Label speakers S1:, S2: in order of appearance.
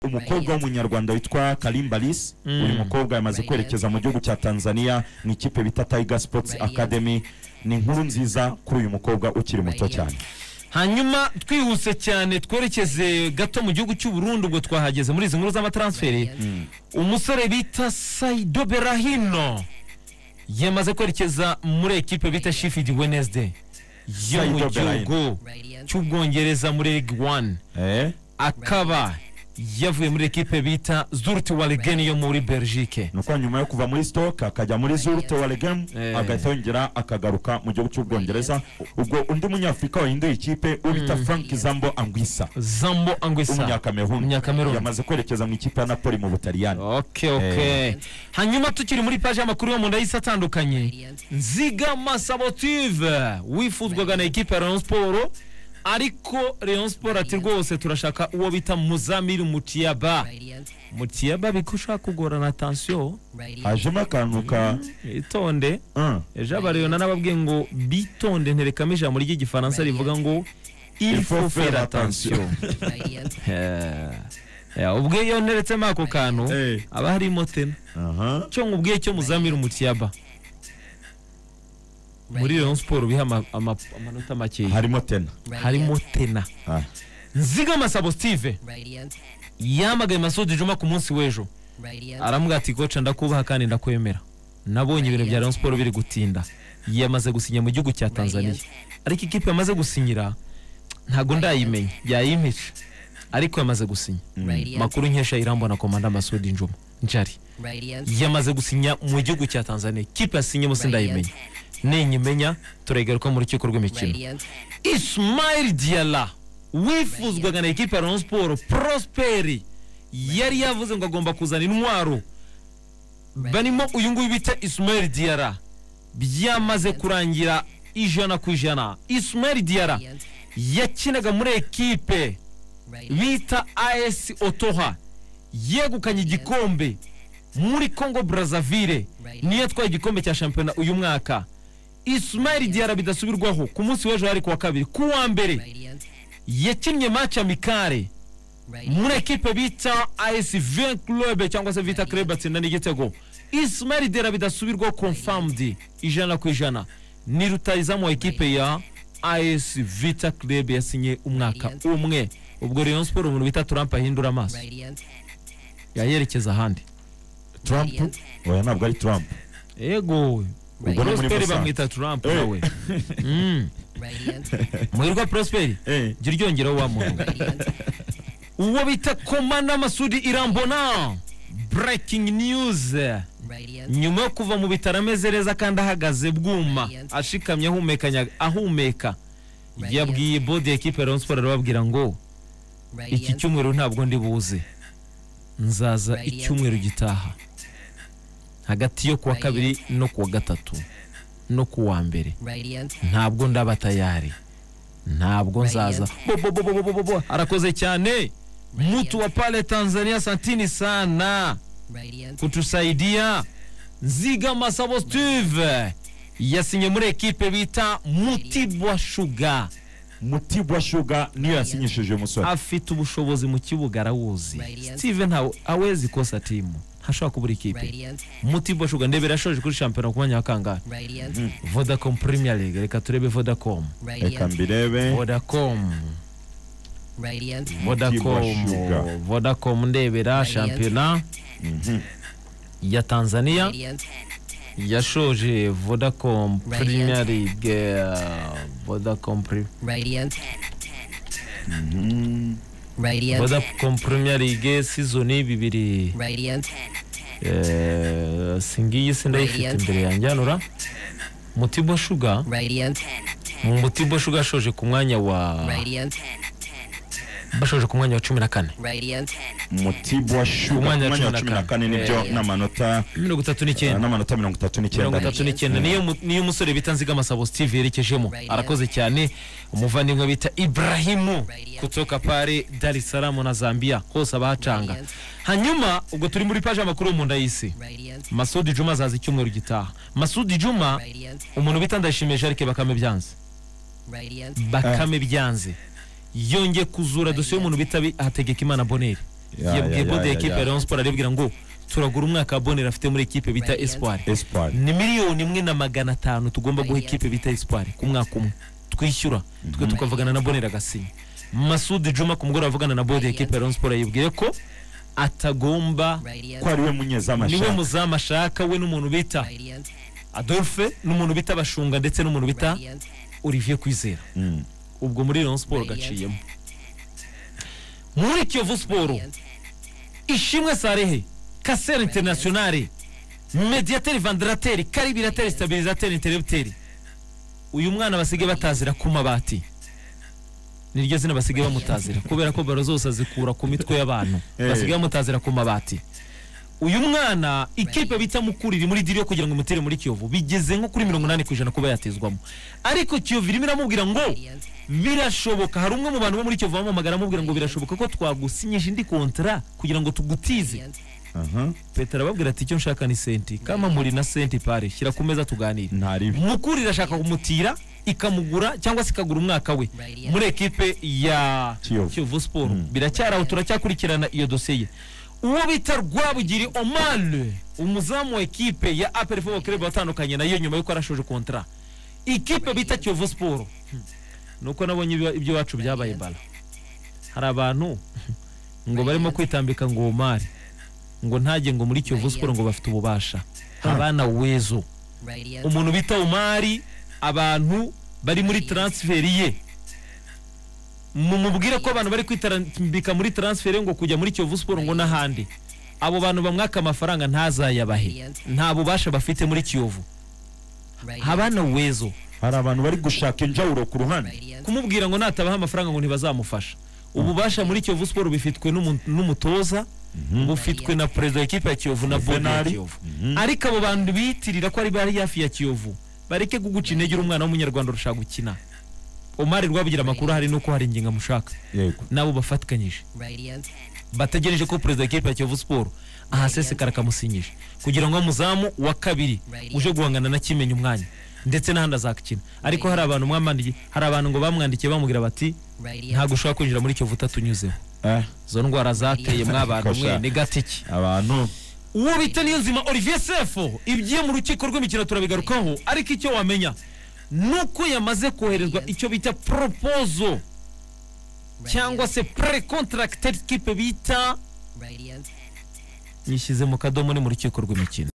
S1: umukobwa w'umunyarwanda witwa Karim Balis uyu mukobwa yamaze kwerekeza mu gihugu cya Tanzania ni ikipe bita Tiger Sports Academy ni inkuru nziza kuri uyu mukobwa ukiri muto cyane
S2: hanyuma twihuse cyane twerekeze gato mu gihugu cy'u Burundi ubwo twahageze muri izi nkuru z'amatransferi umusore bita Saido Berahino yamaze kwerekeza muri ekipe bita Sheffield Wednesday yo mu
S1: Saido
S2: gihugu cy'ubwongereza muri League One
S1: eh
S2: akaba yavuye muri ekipe bita Zurich Waregem yo muri Belgique
S1: ni uko nyuma yo kuva muri stoke akajya muri zurute waregem
S2: Eh.
S1: agahita yongera akagaruka mu gihugu cy'ubwongereza ubwo undi munyafurika wahinduye ikipe ubita frank zambo angwisa
S2: Zambo Anguissa
S1: w'umunyakameruni
S2: Umunyakameruni.
S1: yamaze kwerekeza mu ikipe ya napoli mu butaliyani
S2: ok ok hanyuma tukiri muri paji y'amakuru yo mu nda y'isi atandukanye nzigama sabotive wifuzwaga na ekipa ya Rayon Sport ariko Rayon Sport ati rwose turashaka uwo bita Muzamiri Mutiyaba Mutiyaba bikushaka kugorana atansiyo
S1: hajemo akantu ka
S2: itonde
S1: un.
S2: ejo abareyona n'ababwiye ngo bitonde nterekamo ijambo ry'igifaransa rivuga ngo il faut faire attention Eh, ubwe iyo nteretsemo ako kantu
S1: Eh.
S2: haba harimo tema
S1: Aha.
S2: cyo nkubwiye cyo muzamira umutiyaba muri Rayon Sport biha ama- ama- amanota makeya
S1: harimo tena
S2: harimo tena
S1: Ah.
S2: nzigama sabo Steve yamagaye Masudi Juma ku munsi w'ejo aramubwira ati koca ndakubaha kandi ndakwemera nabonye ibintu bya Rayon Sport biri gutinda yamaze gusinya mu gihugu cya Tanzania ariko ikipe yamaze gusinyira ntago ndayimenya yayimica ariko yamaze gusinya makuru nkesha irambona komanda Masudi Juma njari yamaze gusinya mu gihugu cya tanzania kipe yasinye musi ndayimenya ninyimenya turegaruka mu rukiko rw'imikino ismail diala wifuzwaga na ekipe ya rayon siporo prosperi yari yavuze ngo agomba kuzana intwaro barimo uyu nguyu bita ismail diara byamaze kurangira ijana ku ijana ismail diara yakinaga muri ekipe bita as otoha yegukanye igikombe muri congo brazzaville niyo yatwaye igikombe cya shampiyona uyu mwaka ismail diara bidasubirwaho ku munsi w'ejo yari ku wa kabiri ku wa mbere yakinnye match amikare muri ekipe bita as v club cyangwa se vita club atsinda n'igitego ismail diara bidasubirwaho confirmed ijana ku ijana ni rutayizamu wa ekipe ya as vita club yasinye umwaka umwe ubwo rayon sport umuntu bita trump ahindura amaso yayerekeza ahandi
S1: trump oya ntabwo ari trump
S2: yego
S1: Ubwo ni muri
S2: prosperi
S1: Musanze.
S2: bamwita trump
S1: Eh.
S2: nawe Mm. muhirwa prosperi
S1: Eh.
S2: jya uryongeraho wa muntu uwo bita komanda masudi irambona breaking news nyuma yo kuva mu bitaro ameze neza kandi ahagaze bwuma ashikamye ahumekanya ahumeka yabwiye bodi ya ekipe ya Rayon Sports arababwira ngo iki cyumweru ntabwo ndi buze nzaza
S3: Radiant.
S2: icyumweru gitaha hagati yo kuwa kabiri no kuwa gatatu no kuwa mbere ntabwo ndaba tayari ntabwo nzaza Bo, bo, bo, bo, bo, bo, bo, bo. arakoze cyane mtu wa pale tanzania santini sana kutusaidia nzigama sabo steve yasinye muri ekipe bita mutibwa shuga
S1: mutibwa shuga niyo yasinyishije uyu musore
S2: afite ubushobozi mu kibuga arawuzi steve ntawe awezi kosa timu ntashobora kubura ikipe mutibwa shuga ndebera yashoje kuri shampiyona ku mwanya wa kangahe vodacom premier league reka turebe vodacom
S1: reka mbirebe
S2: vodacom
S1: Mtibwa
S2: vodacom
S1: Sugar.
S2: vodacom ndebera shampiyona ya tanzania yashoje vodacom
S3: Radiant.
S2: premier league eh, vodacom Pre- vodacom premier league season bibiri eh, singiyi sindayifite
S3: Radiant.
S2: imbere yanjye hanura mutibo shuga mutibo shuga yashoje ku mwanya wa bashoje ku mwanya wa cumi na kane
S1: mutibwa shuga
S2: Ku mwanya wa
S1: ku mwanya wa
S2: cumi
S1: cumi
S2: na
S1: na kane nibyo
S3: Eh.
S1: n'amanota
S2: mirongo itatu n'icyenda
S1: n'amanota mirongo itatu
S2: mirongo
S1: n'icyenda
S2: itatu n'icyenda niyo mu- niyo umusore bita nzigamasabo steve yerekejemo
S3: Right, yeah.
S2: arakoze cyane umuvandimwe bita ibrahimu
S3: Right, yeah.
S2: kutoka pare dar es salaam na zambia hose abahacanga
S3: Right, yeah.
S2: hanyuma ubwo turi muri paji y'amakuru yo mu nda y'isi masudi juma azaza icyumweru gitaha masudi juma umuntu bita ndayishimiye jarike bakame byanze bakame byanze yongeye kuzura dosiye y'umuntu bita hategeka imana boneri
S1: Ya, ya,
S2: yabwiye
S1: ya,
S2: bodi
S1: ya,
S2: ya ekipe ya
S1: ya.
S2: Rayon Sport aribwira ngo turagura umwaka wa Bonera afite muri ekipe bita Espoir
S1: espoir
S2: ni miliyoni imwe na magana atanu tugomba guha ikipe bita Espoir ku mwaka umwe twishyura twe tukavugana na Bonera Gasinyi Masudi Juma ku mugoroba avugana na bodi ya ekipe ya Rayon Sport yibwiye ko atagomba
S1: ko ari we munyezamu
S2: niwe
S1: ashaka
S2: muzamu ashaka we n'umuntu bita Adolphe n'umuntu bita Bashunga ndetse n'umuntu bita Olivier Kwizera
S1: Mm.
S2: ubwo muri Rayon Sport gaciyemo muri Kiyovu Sport Ishimwe Sarehe Kasera Internationale Mediateur Vandrateur Karibirateur Stabilisateur Interrupteur uyu mwana basigaye batazira ku mabati niryo zina basigaye bamutazira kubera ko baro zose azikura ku mitwe y'abantu
S1: Eh.
S2: basigaye bamutazira ku mabati uyu mwana ikipe bita mukuriri muri diri yo kugira ngo imutere muri kiyovu bigeze nko kuri mirongo inani ku ijana kuba yatezwamo ariko kiyovu irimo iramubwira ngo birashoboka hari umwe mu bantu bo muri kiyovu bamamagara amubwira ngo birashoboka ko twagusinyije indi kontara kugira ngo tugutize
S1: Aha.
S2: petero arababwira ati icyo nshaka ni senti kama muri na senti pare shyira ku meza tuganire
S1: ntari ibi
S2: mukuru irashaka kumutira ikamugura cyangwa se ikagura umwaka we muri ekipe ya
S1: Kiyovu.
S2: kiyovu siporo biracyari aho turacyakurikirana iyo dosiye ye uwo bita rwabugiri omar umuzamu wa ekipe ya aperi fobo kerebe watandukanye nayo nyuma y'uko yarashoje kontara ikipe bita kiyovu siporo nuko nabonye ibyo- iby'iwacu byabaye bara hari abantu ngo barimo kwitambika ngo omari ngo ntajye ngo muri kiyovu siporo ngo bafite ububasha abana wezo umuntu bita umari abantu bari muri taransiferi ye mumubwire ko abantu bari kwitarambika muri taransiferi ngo kujya muri kiyovu siporo ngo n'ahandi abo bantu bamwaka amafaranga ntazayabahe nta bubasha bafite muri kiyovu abana wezo
S1: hari abantu bari gushaka injawuro ku ruhande
S2: kumubwira ngo natabaha amafaranga ngo ntibazamufasha ububasha muri kiyovu siporo bufitwe n'umu- n'umutoza bufitwe na perezida wa ekipe ya kiyovu na bodi ya
S1: Juvenal.
S2: kiyovu
S1: Mhm.
S2: ariko abo bantu biyitirira ko ari bari hafi ya kiyovu bareke kuguca intege uri umwana w'umunyarwanda urashaka gukina omari rwabugira amakuru ahari nuko hari ingingo amushaka
S1: yego
S2: nabo bafatikanyije bategereje ko perezida wa ekipe ya kiyovu siporo ahasesekara akamusinyije kugira ngo umuzamu wa kabiri uje guhangana na kimenya umwanya ndetse n'ahandi azakina ariko hari abantu mwamwandikiye hari abantu ngo bamwandikiye bamubwira bati ntabwo ushobora kwinjira muri kiyovu utatunyuzeho
S1: eh
S2: izo ndwara zateye mwabantu mwe ni gatiki
S1: abantu
S2: uwo bita niyo nzima olivier sefo ibyiye mu rukiko rw'imikino turabigarukaho ariko icyo wamenya ni uko yamaze koherezwa icyo bita propozo cyangwa se precontracted kipe bita nyishyize mu kadomo ni mu rukiko rw'imikino